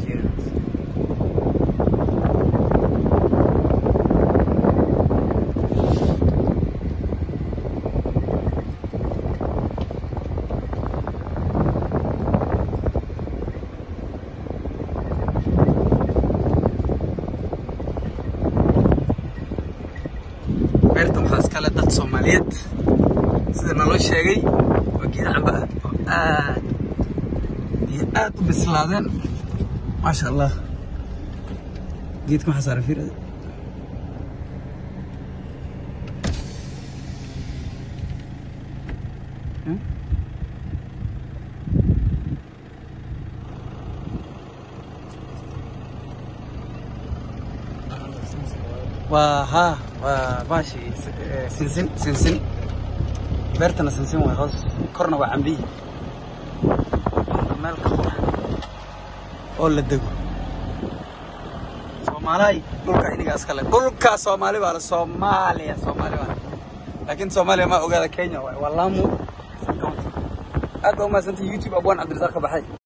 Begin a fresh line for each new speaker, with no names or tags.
fiirinaysa beertan waxaa iskale dad soomaaliyeed sida naloo sheegay waa geed camba ah oo aad iyo aad u bislaadeen maasha allah geedka maxaa saaran fiir waa haa waa baashi eh, sinsin sinsin beertana sinsin waay hoos korna waa cambiyi meel ka qura oo la dego soomaalihay dhulka iniga iskale dhulka soomaali baa le soomaaliya soomaali baa le laakiin soomaaliya ma ogaada kenya waay waa lamu aad baa umahadsantahay youtube abwaan cabdirasaaq ka baxay